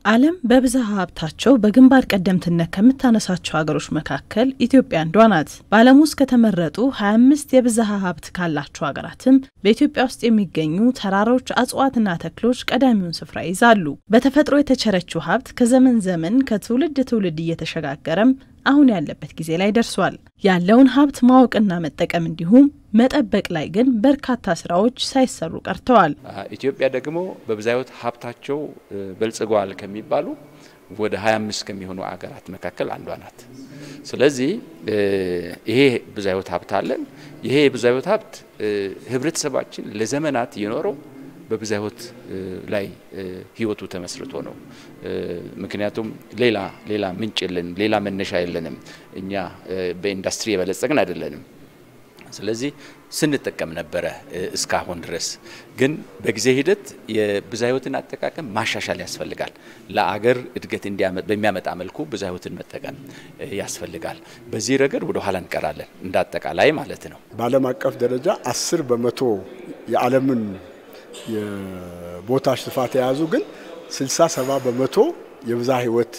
ዓለም በብዝሃ ሀብታቸው በግንባር ቀደምትነት ከምታነሳቸው ሀገሮች መካከል ኢትዮጵያ አንዷ ናት። በዓለም ውስጥ ከተመረጡ 25 የብዝሃ ሀብት ካላቸው ሀገራትም በኢትዮጵያ ውስጥ የሚገኙ ተራሮች፣ እጽዋትና ተክሎች ቀዳሚውን ስፍራ ይዛሉ። በተፈጥሮ የተቸረችው ሀብት ከዘመን ዘመን ከትውልድ ትውልድ እየተሸጋገረም አሁን ያለበት ጊዜ ላይ ደርሷል። ያለውን ሀብት ማወቅና መጠቀም እንዲሁም መጠበቅ ላይ ግን በርካታ ስራዎች ሳይሰሩ ቀርተዋል። ኢትዮጵያ ደግሞ በብዝሃ ሕይወት ሀብታቸው በልጽገዋል ከሚባሉ ወደ 25 ከሚሆኑ አገራት መካከል አንዷ ናት። ስለዚህ ይሄ ብዝሃ ሕይወት ሀብት አለን። ይሄ የብዝሃ ሕይወት ሀብት ህብረተሰባችን ለዘመናት የኖረው በብዝሃ ሕይወት ላይ ህይወቱ ተመስርቶ ነው። ምክንያቱም ሌላ ሌላ ምንጭ የለንም፣ ሌላ መነሻ የለንም። እኛ በኢንዱስትሪ የበለጸግን አይደለንም። ስለዚህ ስንጠቀም ነበረ እስካሁን ድረስ። ግን በጊዜ ሂደት የብዝሃ ሕይወትን አጠቃቀም ማሻሻል ያስፈልጋል። ለአገር እድገት በሚያመጣ መልኩ ብዝሃ ሕይወትን መጠቀም ያስፈልጋል። በዚህ ረገድ ወደ ኋላ እንቀራለን፣ እንደ አጠቃላይ ማለት ነው። በዓለም አቀፍ ደረጃ አስር በመቶ የዓለምን የቦታ ስፋት የያዙ ግን ስልሳ ሰባ በመቶ የብዝሃ ሕይወት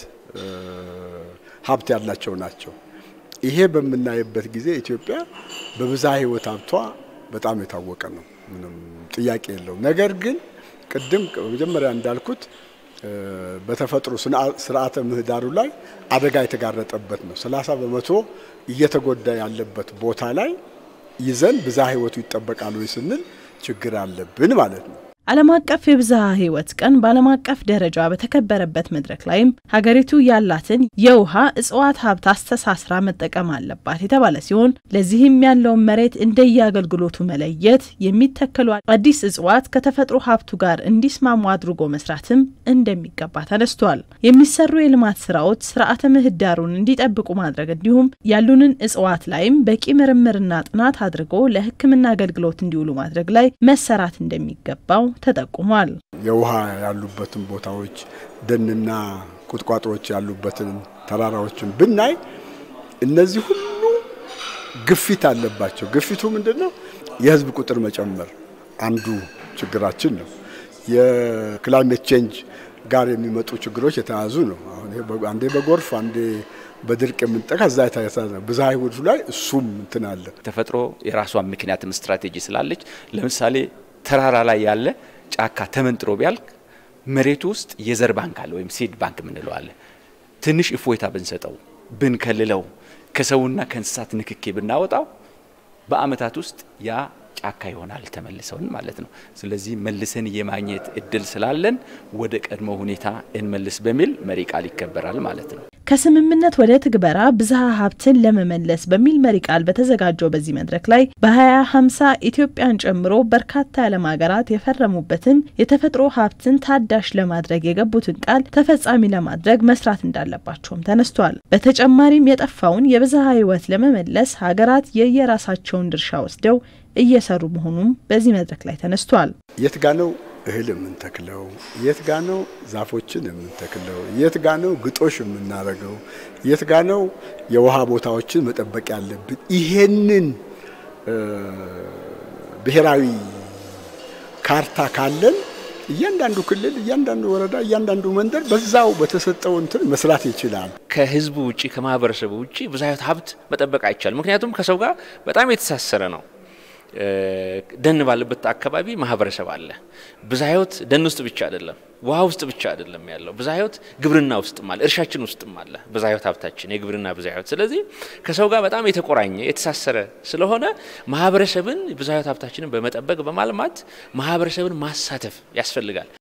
ሀብት ያላቸው ናቸው። ይሄ በምናይበት ጊዜ ኢትዮጵያ በብዝሃ ሕይወት ሀብቷ በጣም የታወቀ ነው፣ ምንም ጥያቄ የለውም። ነገር ግን ቅድም መጀመሪያ እንዳልኩት በተፈጥሮ ስርዓተ ምህዳሩ ላይ አደጋ የተጋረጠበት ነው። ሰላሳ በመቶ እየተጎዳ ያለበት ቦታ ላይ ይዘን ብዝሃ ሕይወቱ ይጠበቃል ወይ ስንል ችግር አለብን ማለት ነው። ዓለም አቀፍ የብዝሃ ሕይወት ቀን በዓለም አቀፍ ደረጃ በተከበረበት መድረክ ላይም ሀገሪቱ ያላትን የውሃ እጽዋት ሀብት አስተሳስራ መጠቀም አለባት የተባለ ሲሆን ለዚህም ያለውን መሬት እንደየአገልግሎቱ መለየት፣ የሚተከሉ አዲስ እጽዋት ከተፈጥሮ ሀብቱ ጋር እንዲስማሙ አድርጎ መስራትም እንደሚገባ ተነስቷል። የሚሰሩ የልማት ስራዎች ስርዓተ ምህዳሩን እንዲጠብቁ ማድረግ እንዲሁም ያሉንን እጽዋት ላይም በቂ ምርምርና ጥናት አድርጎ ለሕክምና አገልግሎት እንዲውሉ ማድረግ ላይ መሰራት እንደሚገባው ተጠቁሟል። የውሃ ያሉበትን ቦታዎች ደንና ቁጥቋጦዎች ያሉበትን ተራራዎችን ብናይ እነዚህ ሁሉ ግፊት አለባቸው። ግፊቱ ምንድን ነው? የህዝብ ቁጥር መጨመር አንዱ ችግራችን ነው። የክላይሜት ቼንጅ ጋር የሚመጡ ችግሮች የተያዙ ነው። አሁን አንዴ በጎርፍ አንዴ በድርቅ የምንጠቃ እዛ የተያዘ ብዝሃ ሕይወቱ ላይ እሱም እንትን አለ። ተፈጥሮ የራሷን ምክንያትም ስትራቴጂ ስላለች ለምሳሌ ተራራ ላይ ያለ ጫካ ተመንጥሮ ቢያልቅ መሬቱ ውስጥ የዘር ባንክ አለ ወይም ሲድ ባንክ የምንለው አለ። ትንሽ እፎይታ ብንሰጠው ብንከልለው፣ ከሰውና ከእንስሳት ንክኬ ብናወጣው በአመታት ውስጥ ያ ጫካ ይሆናል ተመልሰውን ማለት ነው። ስለዚህ መልሰን የማግኘት እድል ስላለን ወደ ቀድሞ ሁኔታ እንመልስ በሚል መሪ ቃል ይከበራል ማለት ነው። ከስምምነት ወደ ትግበራ ብዝሃ ሀብትን ለመመለስ በሚል መሪ ቃል በተዘጋጀው በዚህ መድረክ ላይ በ2050 ኢትዮጵያን ጨምሮ በርካታ የዓለም ሀገራት የፈረሙበትን የተፈጥሮ ሀብትን ታዳሽ ለማድረግ የገቡትን ቃል ተፈጻሚ ለማድረግ መስራት እንዳለባቸውም ተነስቷል። በተጨማሪም የጠፋውን የብዝሃ ሕይወት ለመመለስ ሀገራት የየራሳቸውን ድርሻ ወስደው እየሰሩ መሆኑም በዚህ መድረክ ላይ ተነስቷል። የት ጋ ነው እህል የምንተክለው? የት ጋ ነው ዛፎችን የምንተክለው? የት ጋ ነው ግጦሽ የምናደርገው? የት ጋ ነው የውሃ ቦታዎችን መጠበቅ ያለብን? ይሄንን ብሔራዊ ካርታ ካለን እያንዳንዱ ክልል፣ እያንዳንዱ ወረዳ፣ እያንዳንዱ መንደር በዛው በተሰጠው እንትን መስራት ይችላል። ከህዝቡ ውጭ ከማህበረሰቡ ውጭ ብዝሃ ሕይወት ሀብት መጠበቅ አይቻልም። ምክንያቱም ከሰው ጋር በጣም የተሳሰረ ነው። ደን ባለበት አካባቢ ማህበረሰብ አለ። ብዝሃ ሕይወት ደን ውስጥ ብቻ አይደለም፣ ውሃ ውስጥ ብቻ አይደለም ያለው። ብዝሃ ሕይወት ግብርና ውስጥም አለ፣ እርሻችን ውስጥም አለ። ብዝሃ ሕይወት ሀብታችን የግብርና ብዝሃ ሕይወት። ስለዚህ ከሰው ጋር በጣም የተቆራኘ የተሳሰረ ስለሆነ ማህበረሰብን ብዝሃ ሕይወት ሀብታችንን በመጠበቅ በማልማት ማህበረሰብን ማሳተፍ ያስፈልጋል።